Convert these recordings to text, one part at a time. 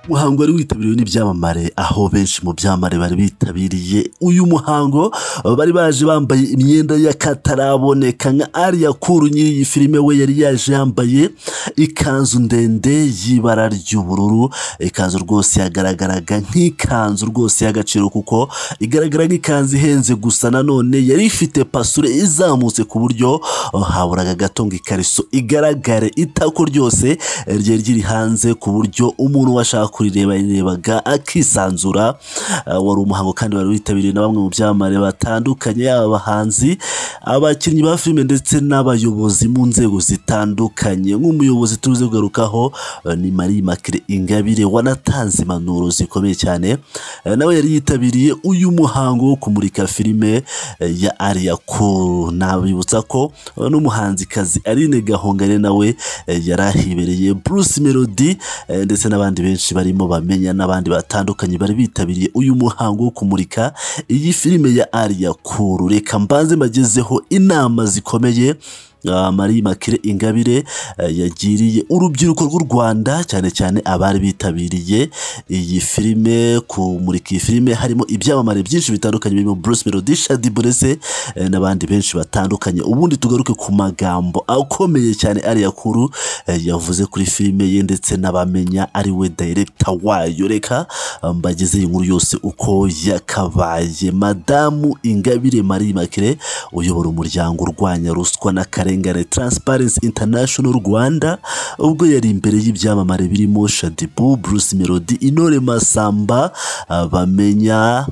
muhango wari witabiriwe n'ibyamamare aho benshi mu byamamare bari bitabiriye uyu muhango bari baje bambaye imyenda y'akataraboneka nka ariya kuru nyiri iyi filime we yari yaje yambaye ikanzu ndende y'ibara ry'ubururu ikanzu rwose yagaragaraga nk'ikanzu rwose y'agaciro kuko igaragara nk'ikanzu ihenze gusa nanone yari ifite pasure izamutse ku buryo haburaga gato ngo ikariso igaragare itako ryose ryari riri hanze ku buryo umuntu washaka kurireba yarebaga akisanzura wari umuhango kandi wari witabiriwe na bamwe mu byamamare batandukanye yaba abahanzi abakinnyi ba filime ndetse n'abayobozi mu nzego zitandukanye nk'umuyobozi tuze kugarukaho ni marie makire ingabire wanatanze impanuro zikomeye cyane nawe yari yitabiriye uyu muhango wo kumurika filime ya ariya kuru nabibutsa ko n'umuhanzikazi Aline Gahongare nawe yari ahibereye Bruce Melody ndetse n'abandi benshi barimo bamenya n'abandi batandukanye bari bitabiriye uyu muhango wo kumurika iyi filime ya ariya kuru reka mbanze mbagezeho inama zikomeye marie makire ingabire yagiriye urubyiruko rw'u rwanda cyane cyane abari bitabiriye iyi filime kumurika iyi filime harimo ibyamamare byinshi bitandukanye birimo bruce melody shadi burese n'abandi benshi batandukanye ubundi tugaruke ku magambo akomeye cyane ariya kuru yavuze kuri filime ye ndetse n'abamenya ari we dayiregita wayo reka mbageze iyi nkuru yose uko yakabaye madamu ingabire marie makire uyobora umuryango urwanya ruswa n'akarere akarengane Transparency International Rwanda ubwo yari imbere y'ibyamamare birimo Shadibu, Bruce Melody, Intore Masamba bamenya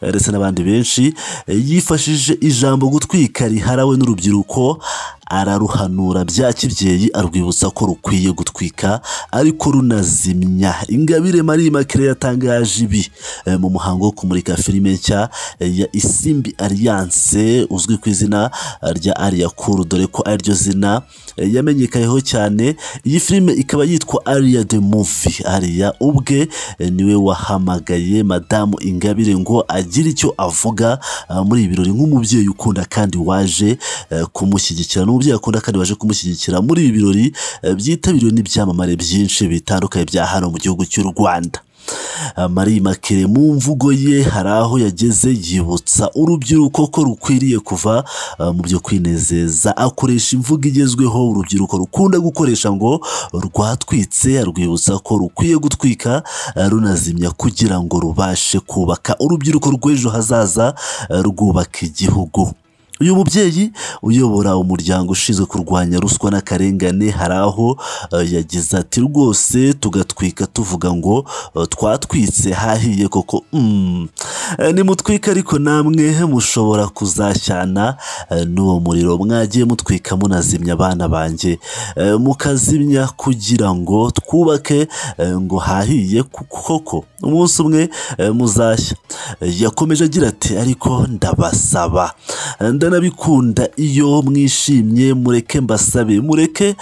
ndetse n'abandi benshi yifashishije ijambo gutwika riharawe n'urubyiruko araruhanura bya kibyeyi arwibutsa ko rukwiye gutwika ariko runazimya ingabire marie makire yatangaje ibi mu muhango wo kumurika filime nshya ya isimbi alliance uzwi ku izina rya ariya kuru dore ko ariryo zina yamenyekayeho cyane iyi filime ikaba yitwa ariya de muvi ariya ubwe niwe wahamagaye madamu ingabire ngo agire icyo avuga muri ibi birori nk'umubyeyi ukunda kandi waje kumushyigikira umubyeyi akunda kandi waje kumushyigikira muri ibi birori byitabiriwe n'ibyamamare byinshi bitandukanye bya hano mu gihugu cy'u rwanda marie makire mu mvugo ye hari aho yageze yibutsa urubyiruko ko rukwiriye kuva mu byo kwinezeza akoresha imvugo igezweho urubyiruko rukunda gukoresha ngo rwatwitse arwibutsa ko rukwiye gutwika runazimya kugira ngo rubashe kubaka urubyiruko rw'ejo hazaza rwubaka igihugu uyu mubyeyi uyobora umuryango ushinzwe kurwanya ruswa n'akarengane hari aho yagize ati rwose tugatwika tuvuga ngo twatwitse hahiye koko nimutwika ariko namwe mushobora kuzashyana n'uwo muriro mwagiye mutwika munazimya abana banjye mukazimya kugira ngo twubake ngo hahiye koko umunsi umwe muzashya yakomeje agira ati ariko ndabasaba ndanabikunda iyo mwishimye mureke mbasabe mureke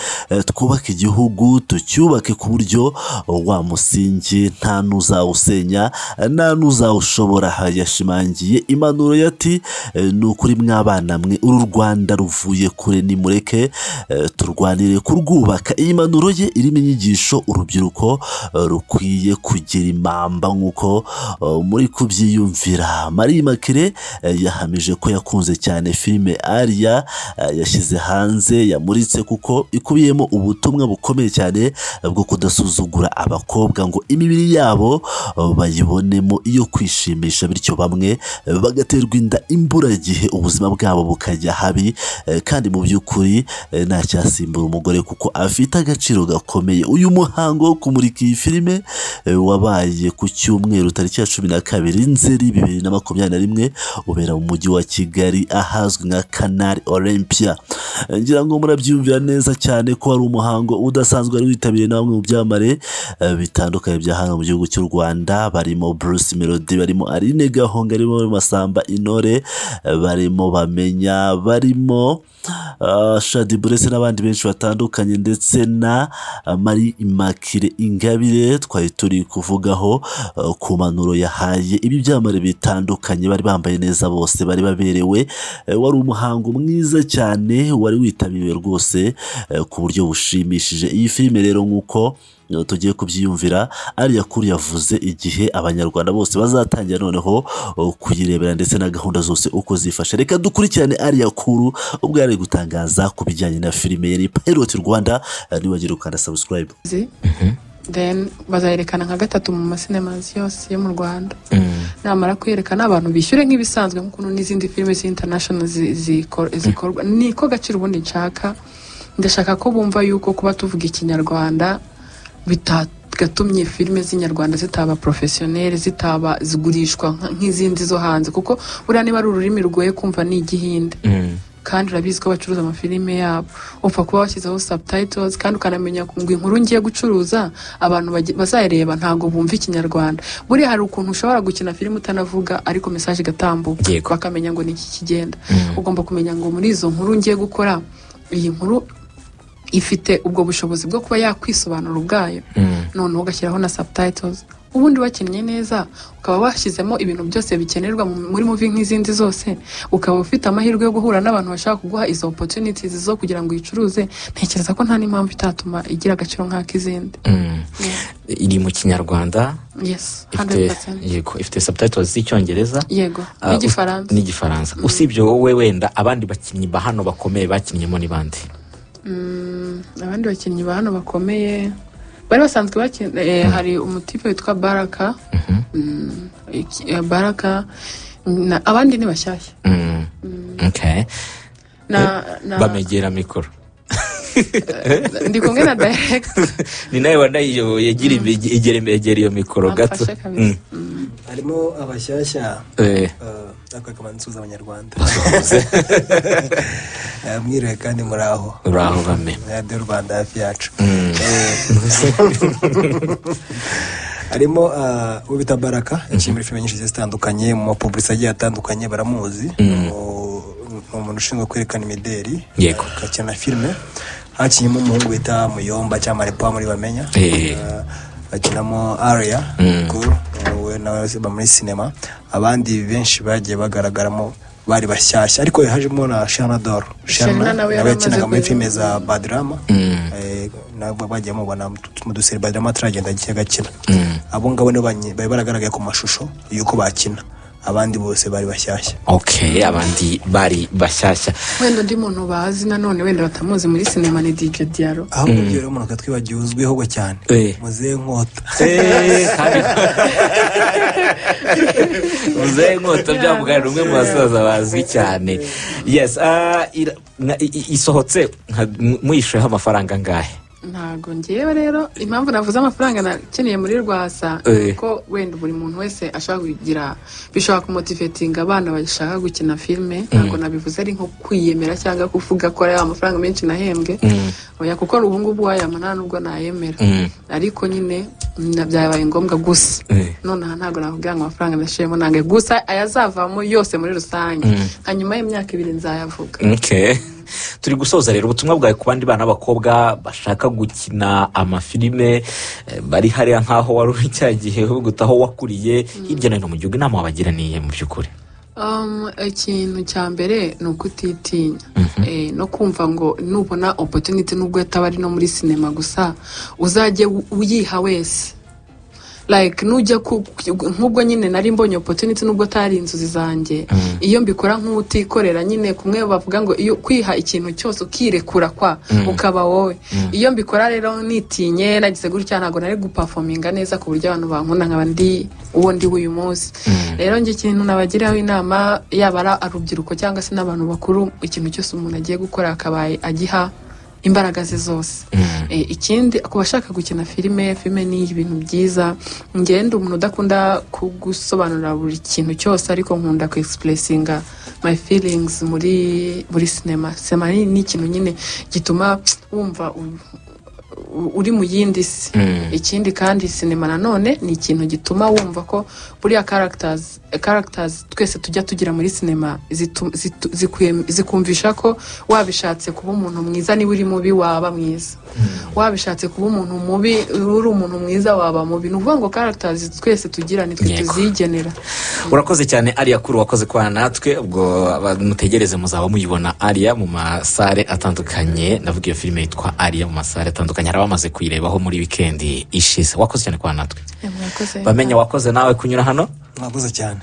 twubake igihugu tucyubake ku buryo wa musingi nta n'uzawusenya nta n'uzawushobora yashimangiye impanuro yati ni ukuri mw'abana mwe uru rwanda ruvuye kure nimureke turwanire kurwubaka iyi mpanuro ye irimo inyigisho urubyiruko rukwiye kugira impamba nk'uko muri kubyiyumvira marie makire yahamije ko yakunze cyane filime ariya yashyize hanze yamuritse kuko ikubiyemo ubutumwa bukomeye cyane bwo kudasuzugura abakobwa ngo imibiri yabo bayibonemo iyo kwishimisha bityo bamwe bagaterwa inda imburagihe ubuzima bwabo bukajya habi kandi mu by'ukuri ntacyasimbura umugore kuko afite agaciro gakomeye uyu muhango wo kumurika iyi filime wabaye ku cyumweru tariki ya cumi na kabiri nzeri bibiri na makumyabiri na rimwe ubera mu mujyi wa kigali ahazwi nka canal olympia ngira ngo murabyiyumvira neza cyane ko hari umuhango udasanzwe wari witabiriwe na bamwe mu byamamare bitandukanye bya hano mu gihugu cy'u rwanda barimo bruce melody barimo aline gahonga barimo masamba intore barimo bamenya barimo shadi burese n'abandi benshi batandukanye ndetse na marie immakire ingabire twari turi kuvugaho ku mpanuro yahaye ibi byamamare bitandukanye bari bambaye neza bose bari baberewe wari umuhango mwiza cyane wari witabiriwe rwose ku buryo bushimishije iyi filime rero nk'uko tugiye kubyiyumvira ariya kuru yavuze igihe abanyarwanda bose bazatangira noneho uh, kuyirebera ndetse na gahunda zose uko zifashe reka dukurikirane ariya kuru ubwo yari ari gutangaza ku bijyanye na filime yari pilot rwanda uh, ntiwagire ukanda subscribe zi then bazayerekana nka gatatu mu masinemazi yose yo mu rwanda namara kuyerekana abantu bishyure nk'ibisanzwe nk'ukuntu n'izindi filime z'international zi- zikor- zikorwa ni ko gaciro ubundi nshaka ndashaka ko bumva yuko kuba tuvuga ikinyarwanda bitagatumye filime z'inyarwanda zitaba porofesiyoneri zitaba zigurishwa nka- nk'izindi zo hanze kuko buriya niba ari ururimi rugoye kumva ni igihinde kandi urabizi ko bacuruza amafilime yabo upfa kuba washyizeho subtitles kandi ukanamenya ngo inkuru ngiye gucuruza abantu bagi- bazayireba ntabwo bumva ikinyarwanda buriya hari ukuntu ushobora gukina filime utanavuga ariko mesaje igatambuka Yego. bakamenya ngo ni iki kigenda ugomba kumenya ngo muri izo nkuru ngiye gukora iyi nkuru ifite ubwo bushobozi bwo kuba yakwisobanura ubwayo noneho ugashyiraho na subtitles ubundi wakinnye neza ukaba washyizemo ibintu byose bikenerwa mu- muri muvi nk'izindi zose ukaba ufite amahirwe yo guhura n'abantu bashaka kuguha izo opportunities zo kugira ngo uyicuruze ntekereza ko nta n'impamvu itatuma igira agaciro nk'ak'izindi iri mu kinyarwanda yes ifite 100% yego ifite subtitles z'icyongereza yego Ah, n'igifaransa ut- n'igifaransa usibye wowe wenda abandi bakinnyi ba hano bakomeye bakinnyemo ni bande Mm, abandi bakinnyi ba hano bakomeye bari basanzwe bakina eh, hari umutipe witwa baraka Mm, iki- eh, baraka na- abandi ni bashyashya Mm. Okay. na, na, bamegera mikoro ndi kumwe na direct ni nawe wanayiyoboye gira imbe- egera imbe- egera iyo mikoro gato amfashe kabisa harimo abashyashya Eh, akakaba nsuza abanyarwanda Eh, mwiriwe kandi muri aho uraho bame radiyo rwanda hafi yacu Eh, harimo ah, uwo bita baraka yaciye muri filime nyinshi zigiye zitandukanye mu mapublisi agiye atandukanye baramuzi ni umuntu ushinzwe kwerekana imideri Yego. akakina filime hakinnyemo umuhungu bita muyomba cyangwa marepa muri bamenya Eh. Ah, bakinamo ariya cool. we nawe ziba muri sinema abandi benshi bagiye bagaragaramo bari bashyashya ariko hajemo na shana doro Shana nawe yari amaze yakinaga muri kugera- filime za badirama Eh, nabo bagiye mubona mu duseri badirama ataragenda agiye agakina abo ngabo nibo banye- bari baragaragaye ku mashusho y'uko bakina abandi bose bari bashyashya okay abandi bari bashyashya wenda undi muntu bazi nanone wenda batamuzi muri sinema ni DJ Diaro aho kugira rero umuntu katwibagiwe uzwiho ngo cyane Eh. muzehe nkota Eh, kandi muzehe nkota byavuga ni umwe mu basaza bazwi cyane yes ah, ira- nka- i- i- isohotse nka- mu- muyishyuyeho amafaranga angahe ntago ngewe rero impamvu navuze amafaranga nakeneye muri rwasa Eh. ko wenda buri muntu wese ashobora kugira bishobora kumotivetinga abana bashaka gukina filime ntabwo nabivuze ari nko kwiyemera cyangwa kuvuga ko ari amafaranga menshi nahembwe oya kuko ubu ngubu wayabona nubwo nayemera Mm. ariko nyine na- byabaye ngombwa gusa Eh. nonaha ntabwo nakubwira ngo amafaranga nashoyemo nange gusa ayazavamo yose muri rusange hanyuma y'imyaka ibiri nzayavuga Okay. turi gusoza rero ubutumwa bwawe ku bandi bana b'abakobwa bashaka gukina amafilime eh, bari hariya nk'aho wari uri cya gihe uguta aho wakuriye hirya no hino mu gihugu inama wabagira niye mu by'ukuri Um, ikintu cya mbere ni ukutitinya Eh, no kumva ngo nubona opportunity nubwo yataba ari no muri sinema gusa uzajye u- uyiha wese like nujya ku- ku- nk'ubwo nyine nari mbonye opportunity nubwo atari inzozi zanjye iyo mbikora nk'utikorera nyine kumwe bavuga ngo iyo kwiha ikintu cyose ukirekura kwa ukaba wowe iyo mbikora rero nitinye nagize gutya ntabwo nari gupafominga neza ku buryo abantu bankunda nkaba ndi uwo ndi uyu munsi rero njye ikintu nabagiraho inama yaba ari urubyiruko cyangwa se n'abantu bakuru ikintu cyose umuntu agiye gukora akabaye agiha imbaraga ze zose Eh, ikindi ku bashaka gukina filime filime ni ibintu byiza ngenda umuntu udakunda kugusobanurira buri kintu cyose ariko nkunda ku expressinga my feelings muri muri sinema sinema ni ni ikintu nyine gituma wumva u- u- uri mu yindi si ikindi kandi sinema nanone ni ikintu gituma wumva ko buriya characters characters twese tujya tugira muri sinema zitu- zitu- zikwem- zikumvisha ko wabishatse kuba umuntu mwiza niba uri mubi waba mwiza wabishatse kuba umuntu mubi uri umuntu mwiza waba mubi ni ukuvuga ngo characters twese tugira nitwe Yego. tuzigenera urakoze cyane ariya kuri wakoze kwana natwe ubwo aba- mutegereze muzaba muyibona ariya mu masare atandukanye ndavuga iyo filime yitwa ariya mu masare atandukanye hari bamaze kuyirebaho muri wikendi ishize wakoze cyane kwa natwe Eh, murakoze. bamenye wakoze nawe kunyura hano mwakoze cyane